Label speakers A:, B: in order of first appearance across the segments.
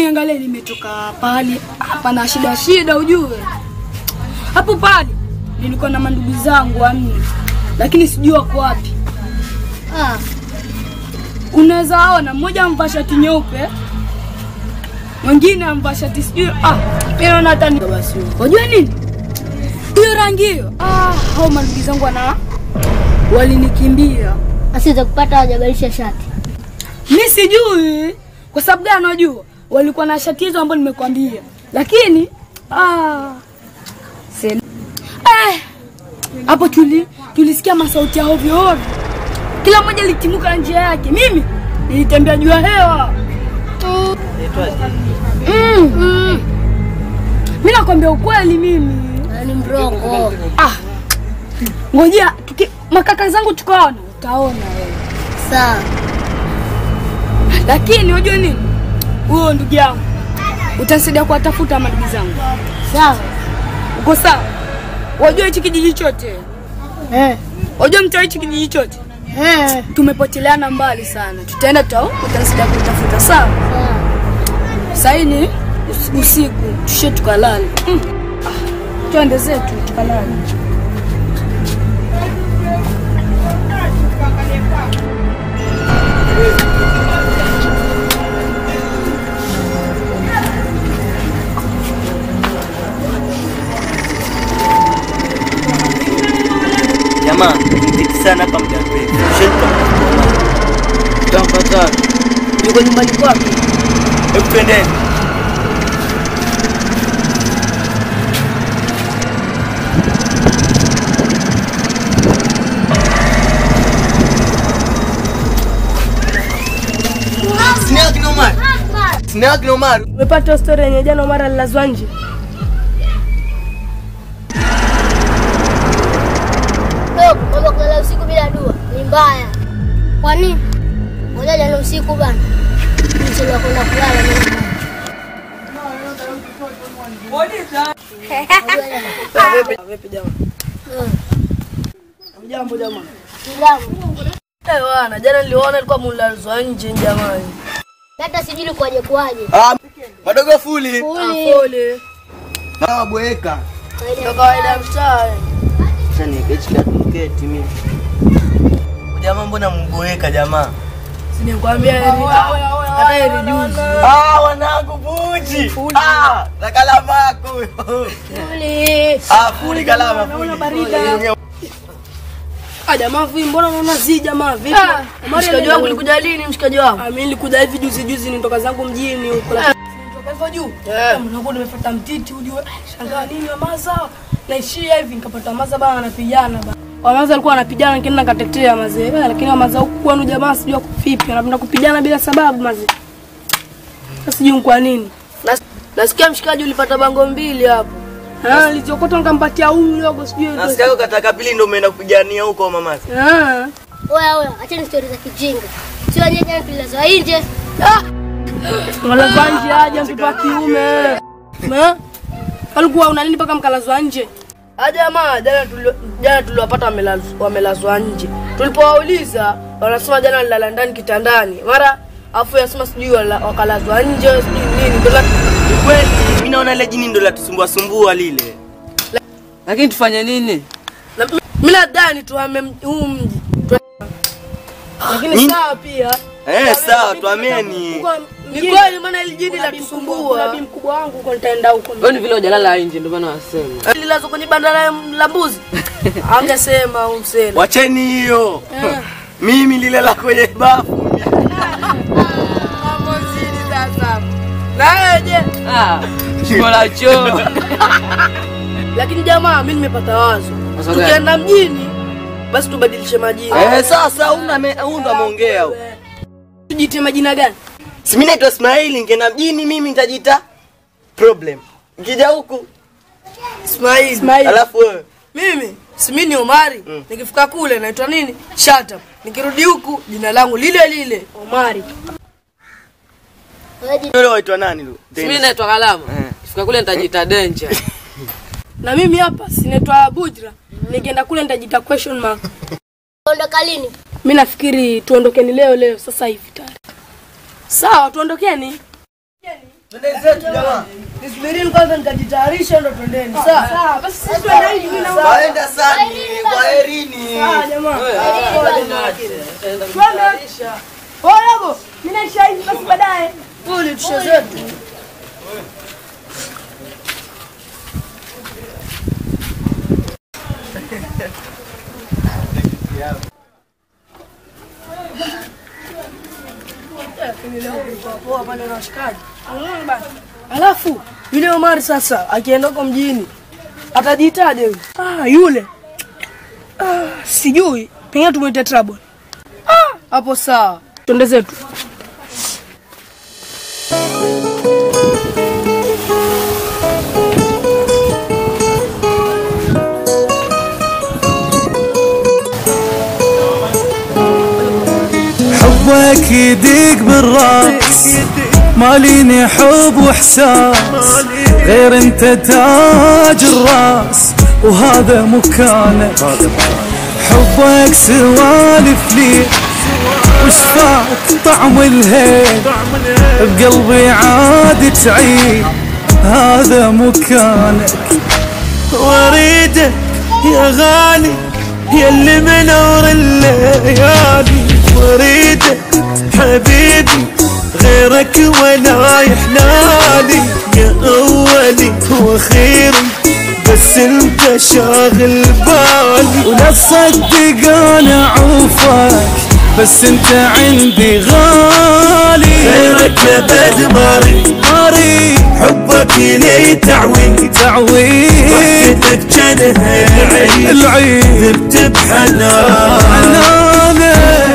A: Mimi angalia nimetoka pahali hapa na shida shida ujue. Hapo pale nilikuwa na mandugu zangu wanne. Lakini sijui wako wapi.
B: Ah,
A: Unaweza ona mmoja amvaa shati nyeupe. Mwingine amvaa shati sijui ah, mimi naona hata ni basi. Unajua nini? Hiyo rangi hiyo. Ah, hao mandugu zangu wana walinikimbia.
B: asiweza kupata hawajabadilisha shati.
A: Mi sijui kwa sababu gani, unajua walikuwa na shati hizo ambazo nimekwambia, lakini ah, sel- eh, hapo tuli tulisikia masauti ya ovyo ovyo, kila mmoja alitimuka na njia yake. Mimi nilitembea juu ya hewa mm, mm. Mi nakwambia ukweli mimi
B: Ah, Ni mrongo.
A: ah, ngojea tuki, makaka zangu tukaona, utaona wewe.
B: Sawa.
A: Lakini unajua nini, huyo ndugu yangu utanisaidia kuwatafuta mandugu zangu.
B: Sawa.
A: Uko sawa? Wajua hichi kijiji chote,
B: Eh.
A: wajua mtaa hichi kijiji chote
B: Eh.
A: tumepoteleana mbali sana. Tutaenda tuta utanisaidia kutafuta, sawa?
B: Sawa.
A: Sasa hii ni us- usiku, tushe tukalale. Mm. Ah, twende zetu tukalale.
C: Jamaa, tumeketi sana hapa muda mrefu. Shetu
D: Utampata yuko nyumbani kwake.
C: hebu twendeni. Sina kina Omar. Sina kina Omar.
A: Umepata story yenye jana mara lilazwa nje?
B: Dogo, mambo kulala usiku bila dua ni mbaya. Kwa nini? Ngoja jana usiku bana. Nilichelewa kwenda kulala mimi.
D: Vipi jamaa?
B: Eh,
D: Jambo jamaa.
B: Kilamu.
D: Eh bwana, jana niliona ilikuwa mulazwa nje jamani.
B: Hata sijui kwaje kwaje.
C: Ah, madogo fuli.
B: Uli.
D: Pole.
C: Mama bweka.
D: Ndio kawaida ya mtaa. eh.
C: Sasa niketi katuketi mimi. Jamaa mbona mboeka jamaa?
D: Si nikwambia heri. Hata heri juzi.
C: Ah, wanangu buji. Ah, na kalama yako huyo.
B: Uli.
C: Ah, fuli kalama fuli.
D: Ah jamaa vipi mbona unaona zi jamaa vipi?
A: Ah,
D: Mshikaji wangu ulikuja lini mshikaji wangu?
A: Ah, mimi nilikuja hivi juzi juzi nitoka zangu mjini huko. lakini Nitoka hivyo juu.
D: Eh.
A: Mnakuwa nimefuata mtiti ujue. Shangaa nini wamaza? Naishia hivi nikapata maza bana anapigana bana. Wamaza alikuwa anapigana lakini nakatetea mazee. Eh, lakini wamaza huku kwenu jamaa sijui wako vipi. Anapenda kupigana bila sababu mazee. Sasa sijui ni kwa nini.
D: Nas- Nasikia mshikaji ulipata bango mbili hapo.
A: Ah, nilichokota nikampatia huyu mdogo sijui.
C: Nasikia uko kataka pili ndio umeenda kupigania huko mama.
A: Ah.
B: Oya oya, acheni stori za kijinga. Sio wenyewe jana tulilazwa nje.
A: Mkalazwa nje aje mtoto wa kiume. Ma? Alikuwa una nini mpaka mkalazwa nje?
D: Ah jamaa, jana tuli- jana tuliwapata wamelazwa- wamelazwa nje. Tulipowauliza wanasema jana walilala ndani kitandani. Mara afu yasema sijui wala- wakalazwa nje sijui nini. Ndio la-
C: Ni kweli. Mimi naona ile jini ndio latusumbua sumbua lile.
E: Lakini tufanye nini?
D: na mi- mimi nadhani tuhame m- huu mji. Tu-
A: Lakini
C: Nini?
A: sawa pia.
C: Eh, sawa, tuameni.
A: Huko
D: Ni
A: mjini
D: kweli maana ili jini
A: kuna bi mkubwa- kuna
D: latusumbua.
A: bi mkubwa wangu huko nitaenda huko.
E: Wewe ni vile hujalala nje ndio maana wasema.
D: Lilazwa kwenye banda la la mbuzi. Angesema umsela.
C: Wacheni hiyo.
A: Eh.
C: Mimi lile la kwenye bafu.
D: Mambo zidi sasa. Na wewe je?
E: Ah, shimo la choo.
D: Lakini jamaa, mimi nimepata wazo.
E: Wazo gani?
D: Tukienda mjini basi tubadilishe majina.
C: Eh, sasa una huyu ndo ameongea huyo.
A: Tujitie majina gani?
C: Si mimi naitwa Ismaili, ningeenda mjini mimi nitajiita problem. Nikija huku,
D: Ismail.
A: Ismail.
C: alafu wewe
D: Mimi si mimi ni Omari. Nikifika kule naitwa nini? Shut up. Nikirudi huku jina langu lile lile.
A: Omari.
B: Wewe jina-
C: yule waitwa nani lu?
E: Mimi naitwa Kalama.
C: Eh.
E: Fika kule nitajiita danger.
A: Na mimi hapa sinaitwa Bujra. Nikienda kule nitajiita question mark.
B: Ondoka lini?
A: Mimi nafikiri tuondokeni leo leo sasa hivi tayari. Sawa, tuondokeni.
C: Twende zetu jamaa.
D: Nisubirini kwanza nikajitayarisha ndo twendeni. Sawa. Sawa, basi sisi twende hivi mimi na
C: Waenda sani, kwaherini.
D: Sawa jamaa.
A: Oyago, mimi naisha hivi basi baadaye.
D: Pole tushe zetu. Lakini leo kulikuwa poa pale na washikaji. Alafu yule Omari sasa akienda huko mjini atajiitaje yule? Ah, yule ah, sijui, pengine tumuite Trouble. Ah, hapo sawa, twende zetu.
F: حبك يديق بالراس ماليني حب واحساس غير انت تاج الراس وهذا مكانك حبك سوالف لي وش فات طعم الهيل بقلبي عاد تعيد هذا مكانك واريدك يا غالي يا اللي منور الليالي واريدك حبيبي غيرك ولا يحلالي يا اولي واخيري بس انت شاغل بالي ولا تصدق انا عوفك بس انت عندي غالي غيرك ابد ماري ماري حبك لي تعوي تعوي وحدتك جنها العيد العيد ذبت بحنان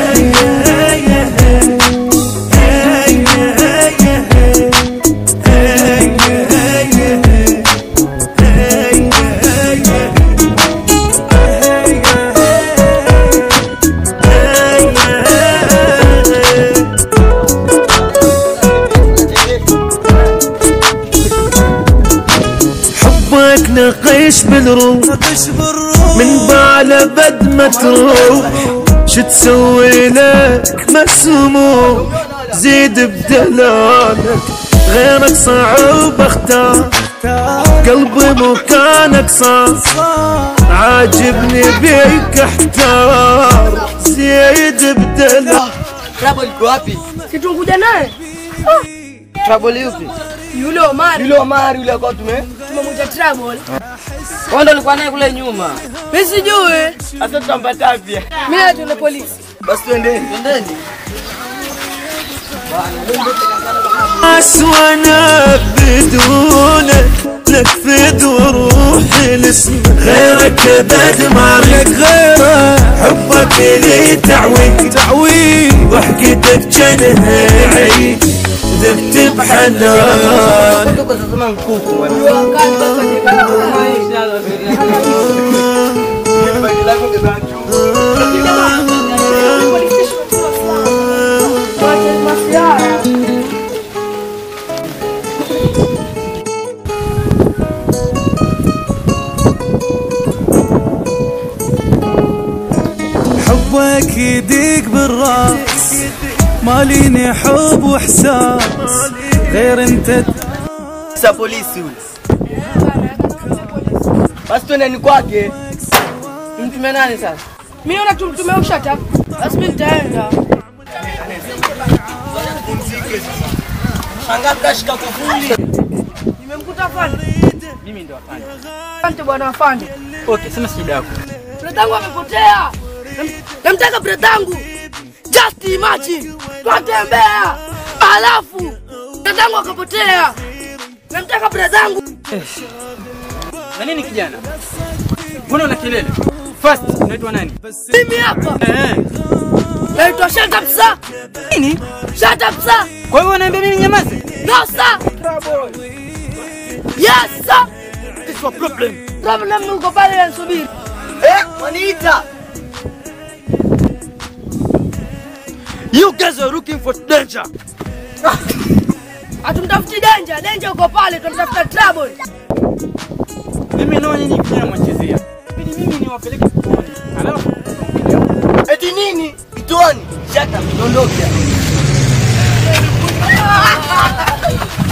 F: حبك نقيش بالروح من بعد بد ما تروح شو تسوي لك مسموح زيد بدلالك غيرك صعب اختار قلبي مكانك صار عاجبني بيك احتار زيد بدلالك
C: Trouble iko wapi?
D: Situnguja naye
C: Trouble yupi?
D: yule Omari,
C: Yule Omari yule kwa tume.
D: tumemwita Trouble.
E: Wewe ndo ulikuwa naye kule nyuma.
D: Mimi sijui,
C: Sasa tutampata wapi?
D: mimi na tuende polisi.
C: Basi twendeni. Twendeni.
F: ناس وانا بدونك لك فد وروحي الاسم غيرك ابد ما لك غيره حبك لي تعوي تعوي ضحكتك جنها عيد ذبت بحنان
C: Tuko sasa kama mkuku bwana. Bagi lako kebachu.
F: حبك يديق بالراس ماليني حب واحساس غير انت
C: Sasa polisi yule. Basi twendeni kwake.
E: Mtume nani sasa?
D: Mimi na tumtume ushata. Basi mimi nitaenda.
C: Shangaa kashika kufuli.
D: Nimemkuta afande. Mimi ndo afande. Asante bwana afande.
E: Okay, sema shida yako.
D: Bradangu amepotea. Nam- Namtaka bradangu. Just imagine. Twatembea. Alafu bradangu akapotea. Namtaka bradangu.
E: Na nini kijana? Mbona una kelele? First, unaitwa nani?
D: Mimi hapa.
E: Eh.
D: Naitwa Shata Psa.
E: Nini?
D: Shata Psa.
E: Kwa hiyo unaambia mimi nyamaze?
D: No sir. Yes sir.
E: It's your problem.
D: Problem ni uko pale anasubiri.
C: Eh, waniita.
E: You guys are looking for danger.
D: Hatumtafuti danger, danger uko pale, tunamtafuta trouble.
E: Mimi nao nyinyi vijana mwachezea. Ili mimi niwapeleke kituoni. Alafu
C: Eti nini? Kituoni. Shata, ondoke.